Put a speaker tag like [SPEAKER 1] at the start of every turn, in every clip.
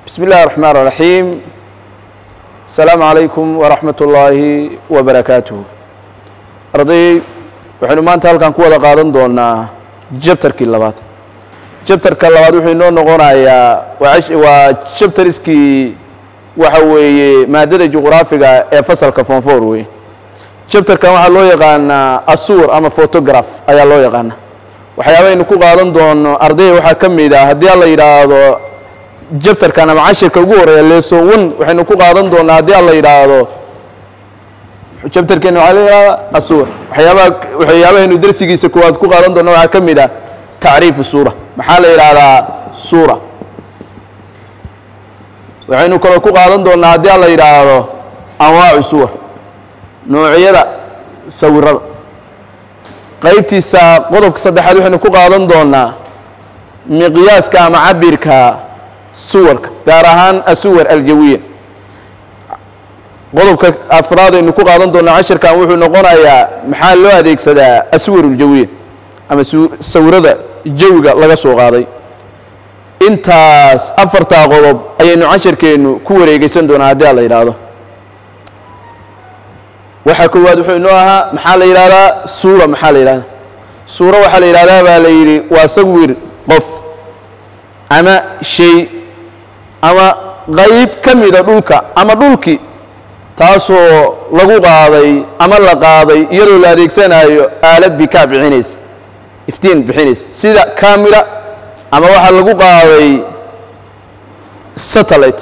[SPEAKER 1] بسم الله الرحمن الرحيم السلام عليكم ورحمة الله وبركاته arday waxaynu maanta halkan ku wada qaadan doonaa jabtarkii labaad jabtarka labaad wuxuu inoo noqonayaa waa jabtariskii waxa weeye maadada juqraafiga ee fasalka fonfor wey jabtarkan waxaa loo yaqaanaa asuur ama photograph ayaa loo yaqaana waxyaabaynu ku qaadan doono ardayda waxaa ka mid ah haddii alla yidhaahdo jabtarkan ama cashirka ugu horeeya leson one waxaynu ku qaadan doonaa haddii alla yidhaahdo jabtarkeena waxaa la yidhahdaa asuur waxyaabaha waxyaabahaynu darsigiisa koowaad ku qaadan doona waxaa ka mid ah tacriifu suura maxaa la yidhaahdaa suura waxaynu kaloo ku qaadan doonaa haddii alla yidhaahdo anwaacu suwar noocyada sawirada qaybtiisa qodobka saddexaad waxaynu ku qaadan doonaa miqyaaska ama cabirka suwarka gaar ahaan asuwar aljawiya qodobka afraad aynu ku qaadan doonaa cashirkan wuxuu noqonayaa maxaa loo adeegsadaa aswar uljawiya ama sawirada jawiga laga soo qaaday intaas afartaa qodob ayaynu cashirkeennu ku wareegeysan doonaa haddii a la yidhaahdo waxaa koowaad wuxuu inoo ahaa maxaa la yidhahdaa suura maxaa la yidhahdaa suura waxaa la yidhahdaa baa la yidhi waa sawir qof ama shay ama qayb ka mida dhulka ama dhulki taasoo lagu qaaday ama la qaaday iyadoo la adeegsanayo aalad bikaa bixinaysa iftiin bixinaysa sida camera ama waxaa lagu qaaday satellite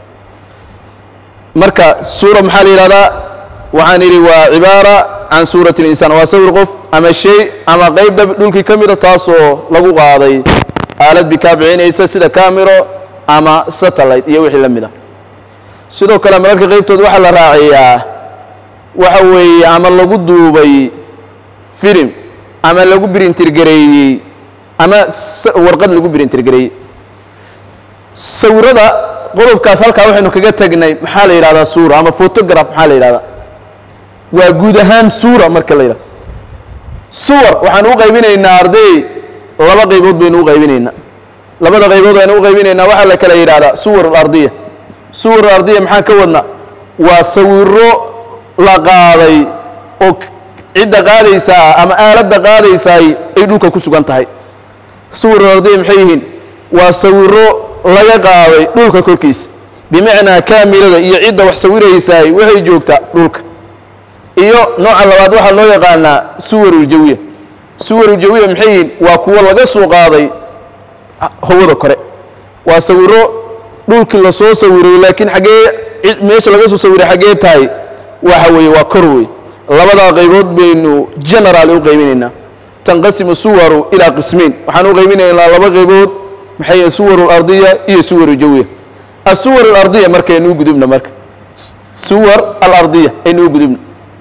[SPEAKER 1] marka suura maxaa la yidhahdaa waxaan idhi waa cibaara can suurati اlinsaan waa sawir qof ama shay ama qayb dhulkii ka mida taasoo lagu qaaday aalad bikaa bixinaysa sida camero ama satellite iyo wixii la mid a sidoo kale mararka qaybtooda waxaa la raaciyaa waxa weeye ama lagu duubay filim ama lagu birintirgareeyey ama warqad lagu birintirgareeyey sawirada qodobkaas halkaa waxaynu kaga tegnay maxaa la yidhahdaa suura ama photograph maxaa la yidhahdaa waa guud ahaan suura marka la yidhahdo suwar waxaan u qaybinaynaa arday laba qaybood baynu u qaybinaynaa labada qaybood aynu u qaybinaynaa waxaa la kala yidhahdaa suwar alardiya suwar ardiya maxaan ka wadna waa sawiro la qaaday oo cidda qaadaysaa ama aaladda qaadaysaay ay dhulka ku sugan tahay suwar ardiya maxay yihiin waa sawiro laga qaaday dhulka korkiisa bimacnaa kaamilada iyo cidda wax sawiraysaay waxay joogtaa dhulka iyo nooca labaad waxaa loo yaqaanaa suwaruljawiya suwaruljawiya maxay yihiin waa kuwo laga soo qaaday hawada kore waa sawiro dhulkii lasoo sawiray laakiin xaggee meesha laga soo sawiray xaggee tahay waxa weeye waa kor wey labadaa qaybood baynu generaali u qaybinaynaa tanqasimu suwaru ilaa qismiin waxaan u qaybinaynaa laba qaybood maxay yihin suwaru alardiya iyo suwaru jawiya asuwar alardiya marka aynuu gudubna marka suwar alardiya aynuu gudubna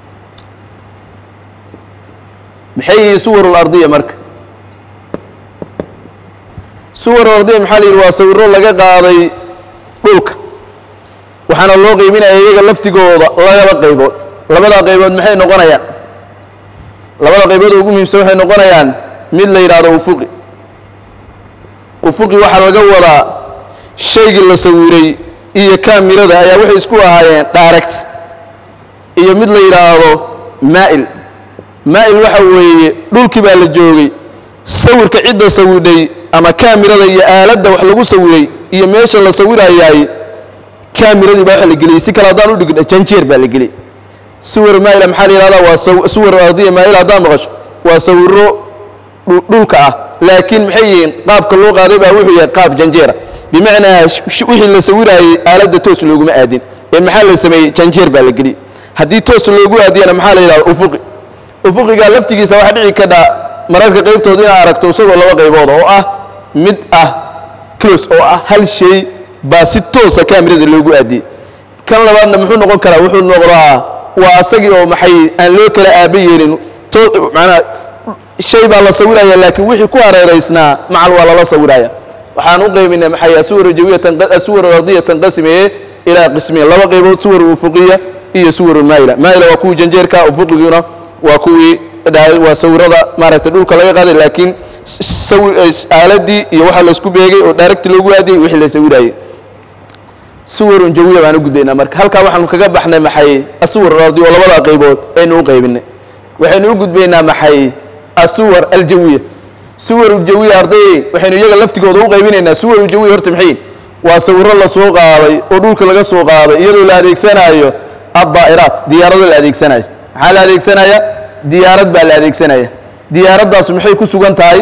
[SPEAKER 1] maxay yihiin suwar alardiya marka suwar alardiya maxaa la yidhi waa sawiro laga qaaday dhulka waxaana loo qiiminaya iyaga laftigooda labada qaybood labada qaybood maxay noqonayaan labada qaybood ugu muhiimsan waxay noqonayaan mid la yidhaahdo ufuqi ufuqi waxaa laga wadaa shaygii la sawiray iyo kaamirada ayaa waxay isku ahaayeen direct iyo mid la yidhaahdo maa'il maa'il waxa weeye dhulkii baa la joogay sawirka cidda sawidhay ama kaamirada iyo aaladda wax lagu sawiray iyo meesha la sawirayaay kaamiradii baa waxa la geliyey si kale haddaan u dhigno janjeer baa la geliyey suwar maa'ila maxaa la yidhahdaa waa suwar ardiya maa'ila haddaan maqasho waa sawiro dhulka ah laakiin maxay yihiin qaabka loo qaaday baa wuxuu yahay qaab janjeera bimacnaa wixii la sawiraayey aaladda toos looguma aadin ee maxaa la sameeyey janjeer baa la geliyey haddii toos loogu aadiyana maxaa la yidhahda ufuqi ufuqiga laftigiisa waxaa dhici kadha mararka qaybtooda inaad aragto isagoo laba qaybood oo ah mid ah close oo ah hal shay baa si toosa kaamirada loogu aadiyey kan labaadna muxuu noqon karaa wuxuu noqdaa waa asagii oo maxay aan loo kala aaba yeelin manaa shay baa la sawiraya laakiin wixii ku hareeraysnaa macal waa lala sawiraya waxaan u qaybinay maxay asuwar jawiya suwar ardiya tanqasimeye ilaa qismiin laba qaybood suwar ufuqiya iyo suwar maa'ila maa'ila waa kuwii janjeerka ufuqiguna waa kuwii waa sawirada maaragtay dhulka laga qaaday laakiin aaladii iyo waxa laysku beegay oo direct loogu aadiyey wixii la sawirayey suwarun jawiya baan u gudbaynaa marka halkaa waxaanu kaga baxnay maxay asuwar alardi oo labadaa qaybood aynu u qaybinay waxaynu u gudbaynaa maxay asuwar aljawiya suwaru jawiya ardayey waxaynu iyaga laftigooda u qaybinaynaa suwaru jawiya horta maxay waa sawirro la soo qaaday oo dhulka laga soo qaaday iyadoo la adeegsanaayo addaa'iraat diyaarado la adeegsanayo maxaa la adeegsanaya diyaarad baa la adeegsanaya diyaaraddaas maxay ku sugan tahay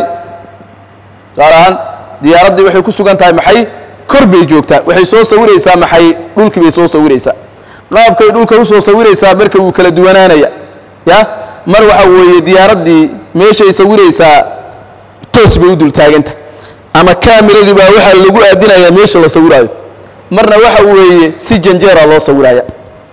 [SPEAKER 1] gaar ahaan diyaaraddii waxay ku sugan tahay maxay kor bay joogtaa waxay soo sawiraysaa maxay dhulkii bay soo sawiraysaa qaabkay dhulka u soo sawiraysaa marka wuu kala duwanaanaya ya mar waxa weeye diyaaraddii meeshay sawiraysaa toos bay u dul taaganta ama kaamiradii baa waxaa lagu aadinayaa meesha la sawiraayo marna waxa weeye si janjeera loo sawiraya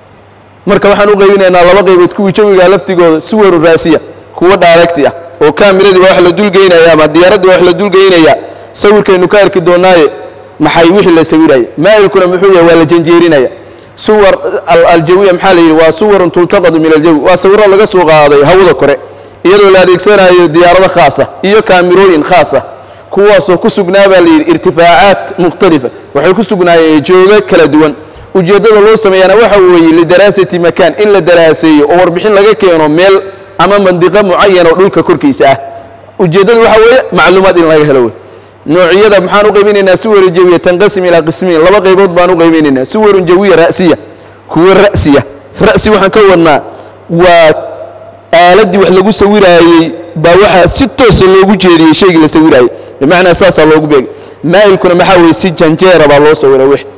[SPEAKER 1] marka waxaan u qaybinaynaa laba qaybood kuwii jawiga laftigooda suwaru raasiya kuwa dhaaregti ah oo kaamiradii baa wax la dulgeynaya ama diyaaraddii baa wax la dulgeynaya sawirkaynu ka arki doonaaye maxay wixii la sawiraya maa'ilkuna muxuu yahay waa la janjeerinaya suwar aljawiya maxaa la yidhi waa suwarun tultaqadu min aljawi waa sawirro laga soo qaaday hawada kore iyadoo la adeegsanayo diyaarado khaasa iyo kaamirooyin khaasa kuwaasoo ku sugnaa baa la yidhi irtifaacaat mukhtalifa waxay ku sugnaayeen joogo kala duwan ujeeddada loo sameeyana waxa weeye lidaraasati makaan in la daraaseeyo oo warbixin laga keeno meel ama mandiqo mucayan oo dhulka korkiisa ah ujeeddada waxa weeye macluumaad in laga helo wey noociyada maxaan u qaybinaynaa suwaru jawiya tanqasim ilaa qismiin laba qaybood baan u qaybinaynaa suwarun jawiya ra'siya kuwa ra'siya ra'si waxaan ka wadnaa waa aaladdii wax lagu sawiraayey baa waxaa si toosa loogu jeediyey shaygii la sawiraayey bimacnaa saasaa loogu beegay maa'ilkuna maxaa weeye si janjeera baa loo sawiray wix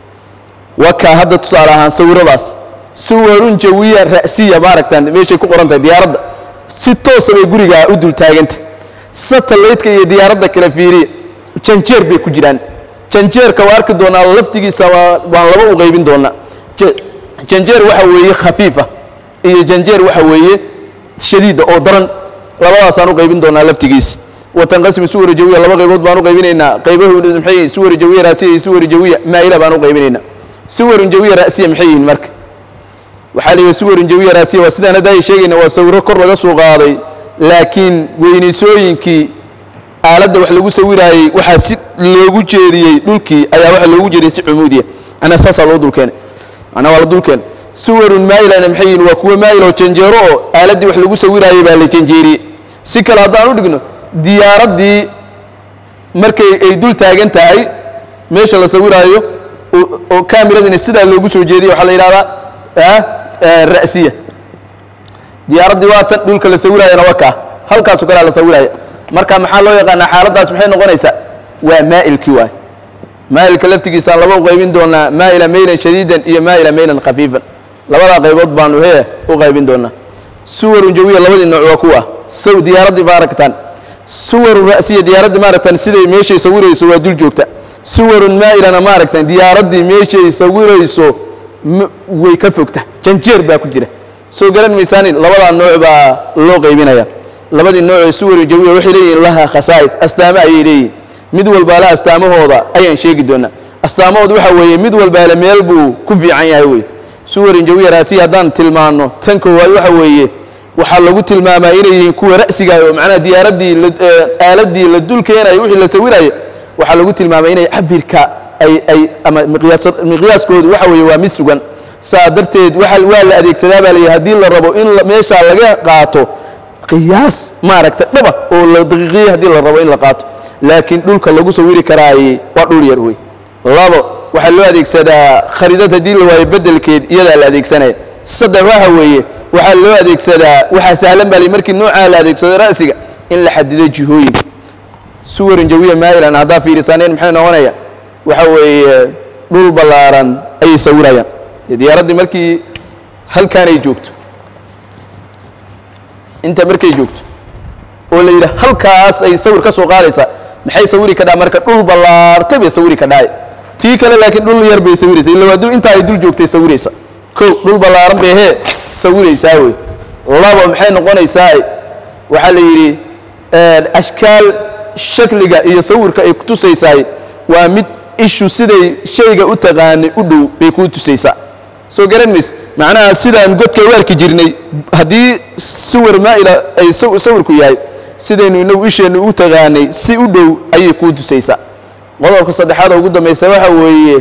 [SPEAKER 1] wakaa hadda tusaale ahaan sawiradaas suwarun jawiya ra'siya maaragtaan meeshay ku qoran tahay diyaaradda si toosa bay gurigaa u dul taaganta satellite-ka iyo diyaaradda kala fiiriya janjeer bay ku jiraan janjeerka waa arki doonaa laftigiisa waa waan laba u qaybin doonaa janjeer waxa weeye khafiifa iyo janjeer waxa weeye shadiida oo daran labadaasaan u qaybin doonaa laftigiisa watanqasimu suwar jawiya laba qaybood baan u qaybinaynaa qaybahu maxay suwar jawiya raasiya iyo suwar jawiya maa'ila baan u qaybinaynaa suwarun jawiya ra'siya maxay yihiin marka waxaa la yidhi suwarun jawiya raasiya waa sidaan hadda ay sheegayna waa sawiro kor laga soo qaaday laakiin weynaysooyinkii aaladda wax lagu sawiraayey waxaa si loogu jeediyey dhulkii ayaa waxa loogu jeediyey si cumuudiya macnaa saasaa loo dulkeenay macnaa waa la dulkeenay suwarun maa'ilana maxay yihiin waa kuwa maa'il oo janjeero oo aaladdii wax lagu sawiraayey baa la janjeeriyey si kale haddaan u dhigno diyaaraddii markay ay dul taagan tahay meesha la sawiraayo oo kaamiradina sidaa loogu soo jeediya waxaa la yidhahdaa ra'siya diyaaraddii waa tan dhulka la sawiraayana waa kaa halkaasoo kalea la sawiraya marka maxaa loo yaqaanaa xaaladdaas maxay noqonaysaa waa maa'ilkii waay maa'ilka laftigiisaan laba u qaybin doonaa maa'ila maylan shadiidan iyo maa'ila maylan khafiifan labadaa qaybood baanu hee u qaybin doonaa suwarun jawiya labadii nooc waa kuwa saw diyaaraddii maaragtaan suwarun ra'siya diyaaraddii maaragtaan siday meeshay sawirayso waa dul joogta suwarun maa'ilana maaragtaan diyaaraddii meeshay sawirayso way ka fogta janjeer baa ku jira soo garan maysaanin labadaa nooc baa loo qaybinaya labadii nooc ee suwaru jawiya waxay leeyihiin laha khasaa'is astaamo ayay leeyihiin mid walbaala astaamahooda ayaan sheegi doonaa astaamahooda waxa weeye mid walbaale meel buu ku fiican yahay wey suwarin jawiya raasiya haddaan tilmaanno tan koowaad waxa weeye waxaa lagu tilmaamaa inay yihiin kuwa ra'siga oo macnaha diyaaraddii aaladdii la dul keenayo wixii la sawirayo waxaa lagu tilmaamay inay cabirka ay ay ama miqyaas miqyaaskoodu waxa weeye waa mid sugan saa darteed waa waa la adeegsadaa baa layihi haddii la rabo in meeshaa laga qaato qiyaas maaragta dhaba oo la daqiiqiye haddii la rabo in la qaato laakiin dhulka lagu sawiri karaaye waa dhul yar wey labo waxaa loo adeegsadaa khariidad haddii la waayo beddelkeed iyadaa la adeegsanaya saddex waxa weeye waxaa loo adeegsadaa waxaa sahlan baa li markii noocaa la adeegsado ra'siga in la xadido jihooyinka suwarin jawiya maa'ilan haddaa fiirisaaneen maxay noqonaya waxa weeye dhul ballaaran ayay sawirayaan diyaaraddii markii halkaan ay joogto inta markay joogto oo la yidhi halkaas ay sawir ka soo qaadaysaa maxay sawiri kadhaa marka dhul ballaartay bay sawiri kadhaay tii kale laakiin dhul yar bay sawiraysa illa waa dul intaa ay dul joogtay sawiraysa kow dhul ballaaran bay hee sawiraysaa wey labo maxay noqonaysaa waxaa la yidhi ashkaal shakliga iyo sawirka ay ku tusaysaay waa mid ishu siday shayga u taqaanay u dhow bay kuu tusaysaa soo garan mays macnaha sidaan godka u arki jirnay haddii sawir maa'ila ay sawirku yahay sidaynu inagu isheennu u taqaanay si u dhow ayay kuu tusaysaa qodobka saddexaad oo ugu dambaysa waxa weeye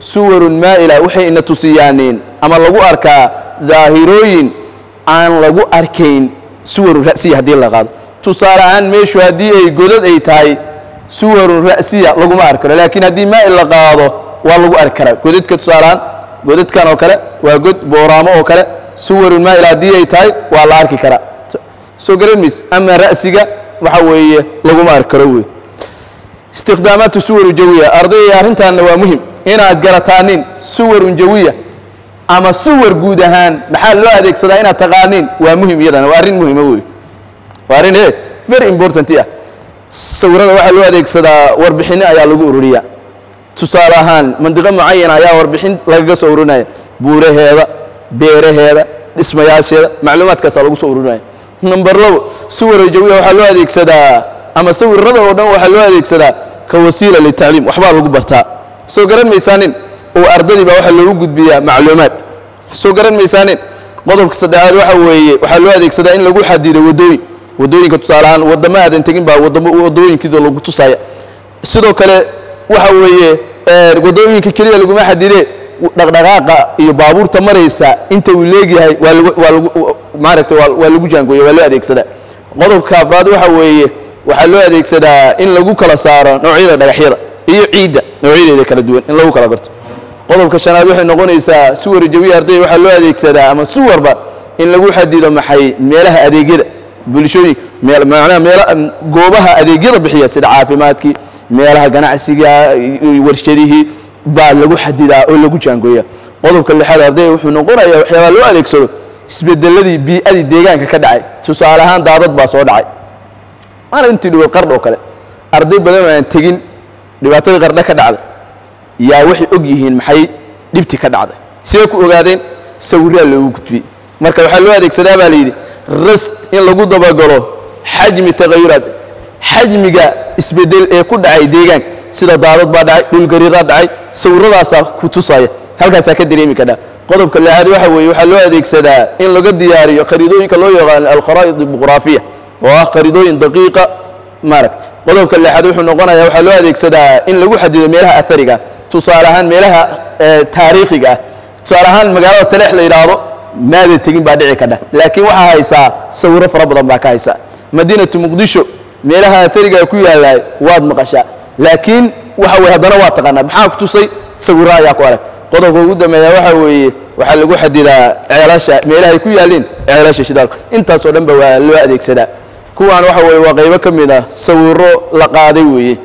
[SPEAKER 1] suwarun maa'ila waxay ina tusiyaaneen ama lagu arkaa daahirooyin aan lagu arkayn suwarun ra'siya haddii la qaado tusaale ahaan meeshu haddii ay godad ay tahay suwarun ra'siya laguma arki karo laakiin haddii maa'il la qaado waa lagu arki karaa godadka tusaale ahaan godadkan oo kale waa god booraamo oo kale suwarun maa'ila haddii ay tahay waa la arki karaa soo garan mayse ama ra'siga waxa weeye laguma arki karo wey istikhdaamaatu suwaru jawiya ardayay arrintaanna waa muhim inaad garataanin suwarun jawiya ama suwar guud ahaan maxaa loo adeegsadaa inaad taqaaniin waa muhim iyadana waa arrin muhima wey waa arrin e very important ah sawirada waxaa loo adeegsadaa warbixinno ayaa lagu ururiyaa tusaale ahaan mandiqo mucayana ayaa warbixin lagaga soo ururinaya buuraheeda beeraheeda dhismayaasheeda macluumaadkaasaa lagu soo ururinaya number labo suwara jawiya waxaa loo adeegsadaa ama sawirada oo dhan waxaa loo adeegsadaa ka wasiila litacliim waxbaa lagu bartaa soo garan maysaanin oo ardadii baa waxaa loogu gudbiyaa macluumaad soo garan maysaanin qodobka saddexaad waxa weeye waxaa loo adeegsadaa in lagu xadido waddooyin waddooyinka tusaale ahaan waddamo aadan tegin baa waddamo waddooyinkiida lagu tusaya sidoo kale waxa weeye waddooyinka keliya laguma xadidee dhaqdhaqaaqa iyo baabuurta maraysa inta uu leegyahay waa lagu waa lagu maaragta waa waa lagu jaangooya waa loo adeegsadaa qodobka afraad waxa weeye waxaa loo adeegsadaa in lagu kala saaro noocyada dhagaxyada iyo ciidda noocyadeeda kala duwan in lagu kala garto qodobka shanaad waxay noqonaysaa suwar jawiya ardayda waxaa loo adeegsadaa ama suwarba in lagu xadido maxay meelaha adeegyada bulshooyin meel macnaha meela goobaha adeegyada bixiya sida caafimaadkii meelaha ganacsiga warshadihii baa lagu xadidaa oo lagu jaangooya qodobka lixaad ardayda wuxuu noqonayaa waxyaabaa loo adeegsado isbedeladii bii'adii deegaanka ka dhacay tusaale ahaan daadad baa soo dhacay maana intii dhiwad qardh oo kale arday badan oo aan tegin dhibaatadii qardhe ka dhacday yaa waxay og yihiin maxay dhibti ka dhacday sidee ku ogaadeen sawirraa loogu gudbiyey marka waxaa loo adeegsadaa baa layidhi rast in lagu dabagalo xajmi tagayuraad xajmiga isbedel ee ku dhacay deegaanka sida daadad baa dhacay dhulgariiraa dhacay sawirradaasaa ku tusaya halkaasaa ka dareemi kadhaa qodobka lixaad waxa weeye waxaa loo adeegsadaa in laga diyaariyo khariidooyinka loo yaqaano alkharaa'id aljuqraafiya oo ah khariidooyin daqiiqa maaragta qodobka lixaad wuxuu noqonayaa waxaa loo adeegsadaa in lagu xadido meelaha athariga tusaale ahaan meelaha taariikhiga ah tusaale ahaan magaalada taleex la yidhaahdo maadan tegin baa dhici kadha laakiin waxaa haysaa sawirro fara badan baa ka haysaa madiinatu muqdisho meelaha athariga ku yaalaay waad maqashaa laakiin waxa weye haddana waa taqaanaa maxaa ku tusay sawirro ayaa ku arag qodobka ugu dambeeya waxa weeye waxaa lagu xadidaa ceelasha meelahay ku yaalliin ceelasha shidaalka intaasoo dhan ba waa loo adeegsadaa kuwaan waxa weeye waa qaybo ka mid ah sawirro la qaaday weeye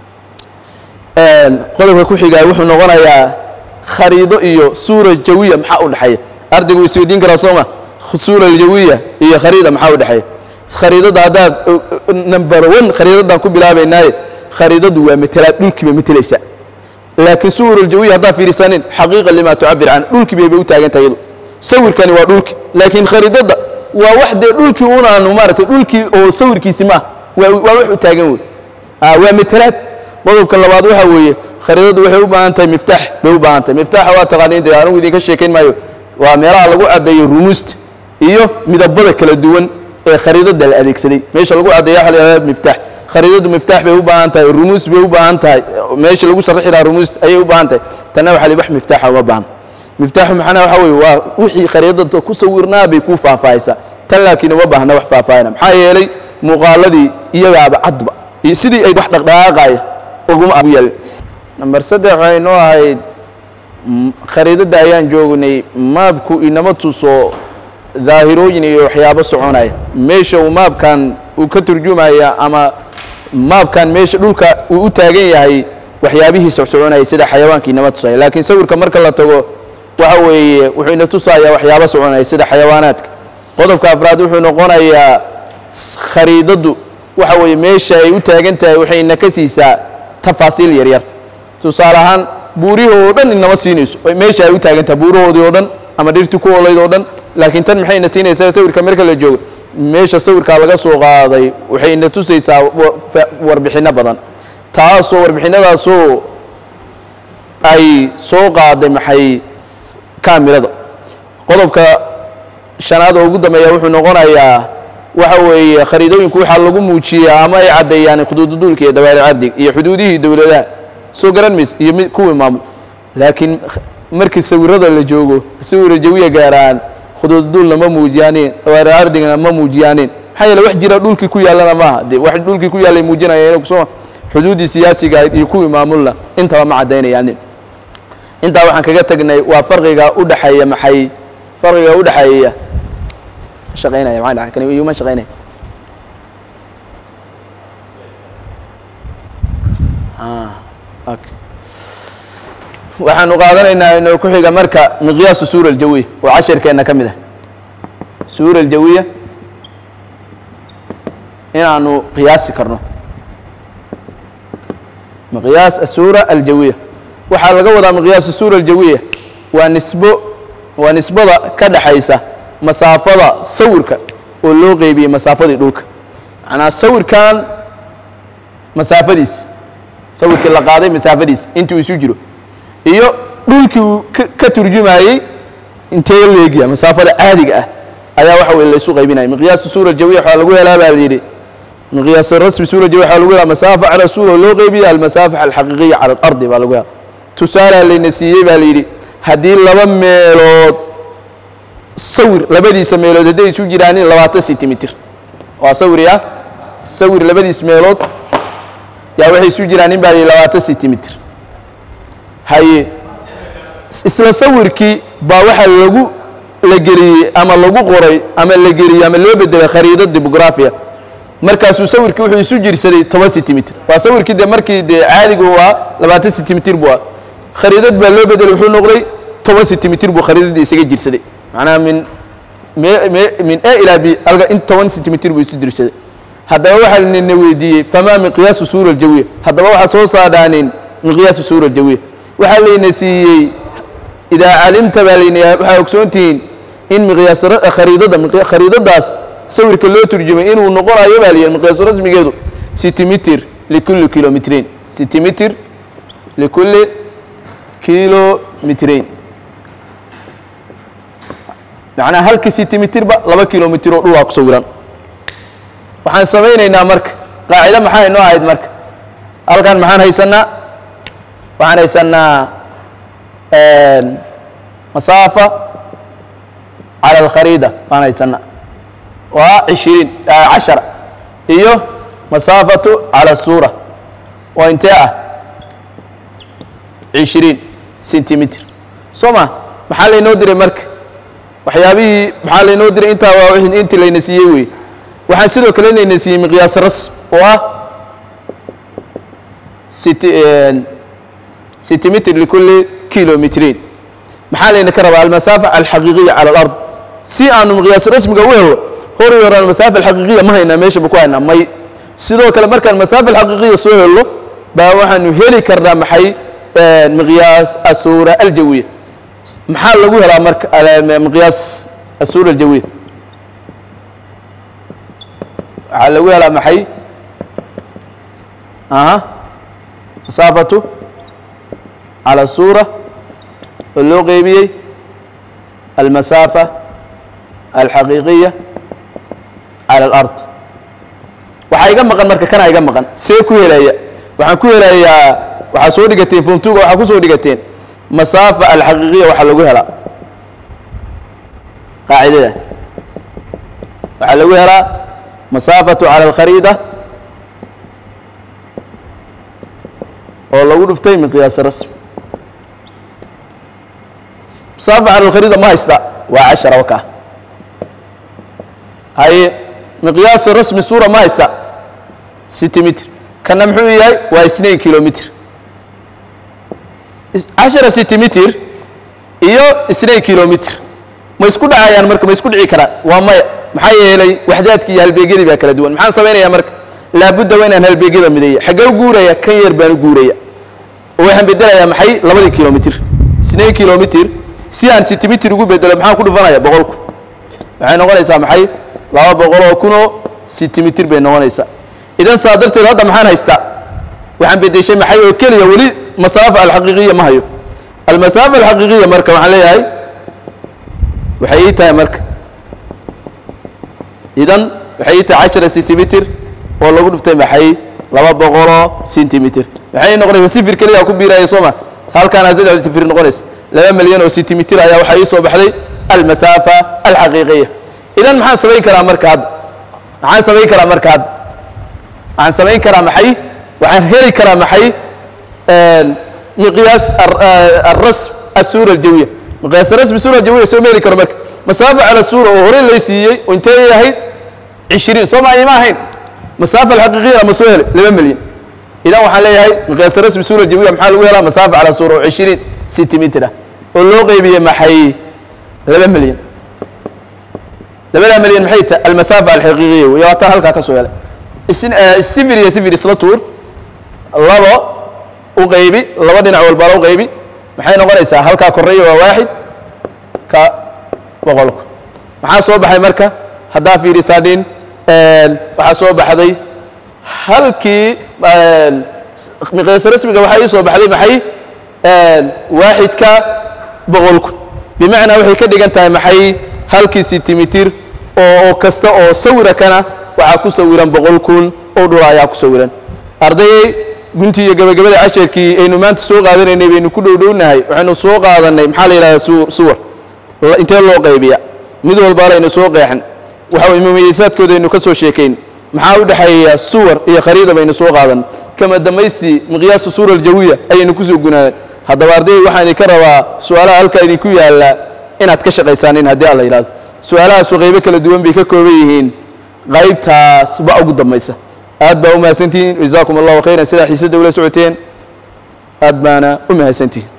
[SPEAKER 1] qodobka ku xigaa wuxuu noqonayaa khariido iyo suura jawiya maxaa u dhexeeya ardaygu wuu isweydiin karaa sooma suura jawiya iyo khariida maxaa u dhexeeya khariidada haddaad number one khariidadan ku bilaabaynaaye khariidadu waa matelaad dhulkiiba matelaysa laakiin suwar aljawiya haddaad fiirisanin xaqiiqa lima tucabir can dhulkii bayba u taagan tahay iyadu sawirkani waa dhulki laakiin khariidada waa wax dee dhulkii unaanu maaragtay dhulkii oo sawirkiisi ma ah waa waa wax u taagan wey waa matelaad qodobka labaad waxa weeye khariidadu waxay u baahan tahay miftaax bay u baahan tahay miftaaxa waa taqaaniin dee anigu idinka sheekayn maayo waa meelaha lagu caddeeyo rumuusta iyo midabada kala duwan ee khariidada la adeegsaday meesha lagu caddeeya waxa la yidhahdaa miftaax khariidadu miftaax bay u baahan tahay rumuus bay u baahan tahay meesha lagu sharixi lahaa rumuusta ayay u baahan tahay tanna waxa la wax miftaaxa uma baahan miftaaxu maxana waxa weeye waa wixii khariidada ku sawirnaa bay ku faahfaahaysaa tan laakiin uma baahna wax faahfaahina maxaa yeelay muuqaaladii iyagaaba cadba iyo sidii ay wax dhaqdhaqaaqaya uguma agu yeelin namber saddex waxay noo ahayd khariidadda ayaan joognay maabku inama tuso daahirooyin iyo waxyaabo soconaya meesha uu maabkan uu ka turjumaya ama maabkan meesha dhulka uu u taagan yahay waxyaabihii socsoconaya sida xayawaanka inama tusaya laakiin sawirka marka la tago waxa weeye wuxuu ina tusayaa waxyaabo soconaya sida xayawaanaadka qodobka afraad wuxuu noqonayaa khariidaddu waxa weeye meesha ay u taagan tahay waxay ina ka siisaa tafaasiil yaryar tusaale ahaan buurihii oo dhan inama siinayso meesha ay u taagan tahay buurahoodii oo dhan ama dhirtii ku olayd oo dhan laakiin tan maxay ina siinaysaa sawirka marka la joogo meesha sawirkaa laga soo qaaday waxay ina tusaysaa warbixinno badan taasoo warbixinadaasoo ay soo qaaday maxay kaamirada qodobka shanaad oo ugu dambeeya wuxuu noqonayaa waxa weeye khariidooyinku waxaa lagu muujiyaa ama ay caddeeyaan xuduududuulka iyo dawaaric cabdig iyo xuduudihii dowladaha soo garan mayse iyo mid kuwii maamul laakiin markii sawirada la joogo sawira jawiya gaaraan khuduudduulna ma muujiyaaneen dawaari ardigana ma muujiyaaneen maxaa yeele wax jira dhulkii ku yaallana maaha dee wax dhulkii ku yaallay muujinayeen kusoo xuduuddii siyaasiga ahayd iyo kuwii maamulna intaba ma caddaynayaanin intaa waxaan kaga tagnay waa farqiga u dhexeeya maxay farqiga u dhexeeya shaqaynaya maxaa dhaca kani iyuma shaqaynaya ah okay waxaanu qaadanaynaa inuu ku xiga marka miqyaasu suura aljawiya oo cashirkeenna ka mid ah suura aljawiya inaanu qiyaasi karno miqyaas asuura aljawiya waxaa laga wadaa miqyaas asuura aljawiya waa nisbo waa nisbada ka dhaxaysa masaafada sawirka oo loo qeybiyey masaafadii dhulka macnaa sawirkan masaafadiis sawirkii la qaaday masaafadiis intuu isu jiro iyo dhulkii uu ka ka turjumayey intee leegya masaafada caadiga ah ayaa waxa weye laysu qaybinaya miqyaasu suura aljawiya waxaa lagu helaa baa la yidhi miqyaas rasmi suura aljawiya waxaa lagu helaa masaafa cala suura oo loo qeybiya almasaafax alxaqiiqiya cala alardi baa lagu helaa tusaalaa layna siiyey baa la yidhi haddii laba meelood sawir labadiisa meelood hadday isu jiraanin labaatan sentimitir waa sawir ah sawir labadiis meelood yaa waxay isu jiraanin baa la yidhi labaatan sentimitir haye isla sawirkii baa waxaa lagu la geliyey ama lagu qoray ama la geliyey ama loo bedelay khariidad dibografiya markaasuu sawirkii wuxuu isu jirsaday toban sentimitir waa sawirkii dee markii dee caadigu waa labaatan sentimitir buu ah khariidad baa loo bedelay wuxuu noqday toban sentimitir buu khariidadii isaga jirsaday macnaha min me me min a ilaa b alga in toban sentimitir buu isu jirsaday haddaba waxaa nina weydiiyey famaa miqyaasu suura aljawiya haddaba waxaa soo saadhaanin miqyaasu suura aljawiya waxaa layna siiyey idaa calimta baa layna waxaa ogsoontihiin in miqyaas khariidada khariidadaas sawirka loo turjumay inuu noqonayo baa layihi miqyaasu rasmigeedu sentimitir likulli kilomitrein sentimitir likulli kilomitrein macnaha halkii sentimitirba laba kilomitir oo dhulaa ku sawiran waxaan samaynaynaa marka qaacido maxaa inoo ahayd marka halkan maxaan haysanaa waxaan haysanaa masaafa cala alkhariida waan haysanaa waa cishiriin cashara iyo masaafatu cala suura oo intee ah cishiriin sentimitir soo ma maxaa laynoo diray marka waxyaabihii maxaa laynoo diray intaa waa wixii intii layna siiyey wey waxaan sidoo kale layna siiyey miqyaas rasm oo ah siti sentimitir likulli kilomitrein maxaa layna ka rabaa almasaafa alxaqiiqiya cala alard si aanu miqyaas rasmiga u helo hori horaan masaafa alxaqiiqiya ma haynaa meeshaba ku haynaa may sidoo kale markaan masaafa alxaqiiqiya soo helno baa waxaanu heli karnaa maxay miqyaas asuura aljawiya maxaa lagu helaa marka miqyaas asuura aljawiya waxaa lagu helaa maxay aha masaafatu cala suura oo loo qeybiyey almasaafa alxaqiiqiya cala alard waxaa iga maqan marka kanaa iga maqan see ku helaya waxaan ku helayaa waxaa soo dhigateen fomtuga waxaa ku soo dhigateen masaafa alxaqiiqiya waxaa lagu helaa qaacidada waxaa lagu helaa masaafatu cala alkhariida oo lagu dhuftay miqyaas rasmi masaafa cala alkhariida ma haysta waa cashara wakaa haye miqyaas rasmi suura ma haysta sentimitir kana muxuu yahay waa isnain kilomitr cashara sentimitir iyo isnain kilomitr ma isku dhacayaan marka ma isku dhici karaan waa maya maxaa yeelay waxdaadki iyo halbeegyadii baa kala duwan maxaan samaynayaa marka laabudda waa inaan halbeegyada mideeya xaggee u guuraya kan yar baan u guuraya oo waxaan bedelayaa maxay labadii kilomitr isnain kilomitr si aan sentimitir ugu bedelo maxaan ku dhufanaya boqolku waxay noqonaysaa maxay laba boqol oo kunoo sentimitir bay noqonaysaa idan saa darteed hadda maxaan haystaa waxaan bedeshay maxay oo keliya weli masaafa alxaqiiqiya ma hayo almasaafa alxaqiiqiya marka waxaan leeyahay waxay ii tahay marka idan waxay ii tahay cashara sentimitir oo lagu dhuftay maxay laba boqoloo sentimitir maxay noqonaysaa sifir keliya ku biiraya soo ma halkaana saddex sifir noqonaysa laba milyan oo sentimitir ayaa waxaa ii soo baxday almasaafa alxaqiiqiya idan maxaan samayn karaa marka hadda maxaan samayn karaa marka hadda waxaan samayn karaa maxay waxaan heli karaa maxay miqyaas arasm asuura aljawiya miqyaas rasmi suura aljawiya soo meeli karo marka masaafa cala suura oo horey lay siiyey oo intee ahayd cishiriin soo maa ima ahayn masaafa alxaqiiqiyana ma soo helay laba milyan idan waxaan leeyahay miqyaas rasmi suura aljawiya maxaa lagu helaa masaafa cala suura oo cishiriin sentimitir ah oo loo qeybiyey maxay laba milyan labadaa milyan maxay tahay almasaafa alxaqiiqiya wey waa taa halkaa ka soo helay sifir iyo sifir isla tuur labo u qaybi laba dhinac walbala u qaybi maxay noqonaysaa halkaa koreeya waa waaxid ka boqolku maxaa soo baxay marka haddaa fiirisaadhin waxaa soo baxday halkii miqyaas rasmiga waxaa ii soo baxday maxay waaxidka boqolku bimacnaa waxay ka dhigan tahay maxay halkii sentimitir oo kasta oo sawira kana waxaa ku sawiran boqol kun oo dhula ayaa ku sawiran ardayey guntii iyo gabagabada casharkii aynu maanta soo qaadanaynay baynu ku dhowdhownahay waxaynu soo qaadanay maxaa la yidhahdaa su suwar intee loo qaybiya mid walbaala aynu soo qeexan waxa mumaysaadkooda aynu ka soo sheekayn maxaa u dhexeeya suwar iyo khariida baynu soo qaadan kama damaystii miqyaasu suura aljawiya ayaynu kusoo gunaanay haddaba ardayey waxaan idinka rabaa su-aalaha halkaa idinku yaalla inaad ka shaqaysaanin haddii alla yidhahdo su-aalahaasu qaybo kala duwan bay ka kooban yihiin qaybtaas ba ugu dambaysa aad baa u mahadsantihiin jazaakum allahu khayran sidaa xiisadda ula socoteen aad baana u mahadsantihiin